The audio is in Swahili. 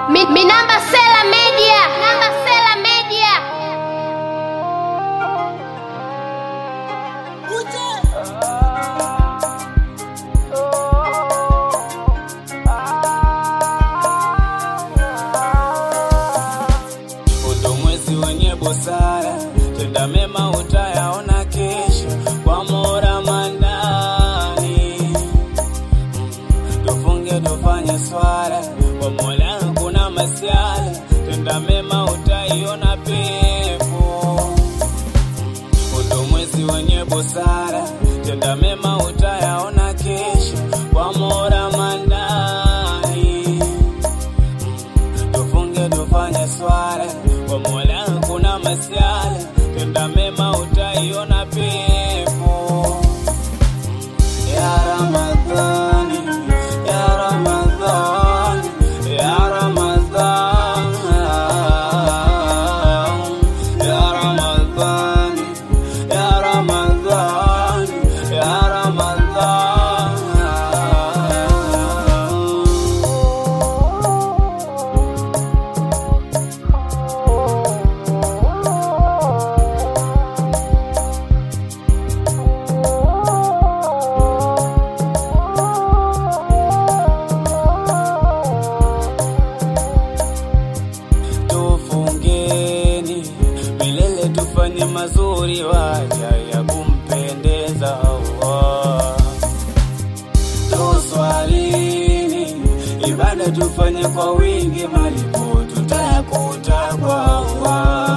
Mi, mi namba Sela Media. Namba Sela Media. Undo mwezi wenye busara, tenda mema utayaona kesho kwa Mola Manani. Tufunge tufanye swala kwa Mola, kuna masiala, tenda mema utaiona pepo. Undo mwezi wenye busara, tenda mema utayaona kesho kwa Mola Manani tufunge tufanye swala kwa Mola, kuna masiala, tenda mema utaiona pepo. Ya Ramadhani, ya Ramadhani, ya Ramadhani, ya Ramadhani, ya Ramadhani, ya Ramadhani. tufungeni milele, tufanye mazuri waja ya kumpendeza Allah. Tuswalini ibada tufanye kwa wingi, malipo tutayakuta kwa Allah.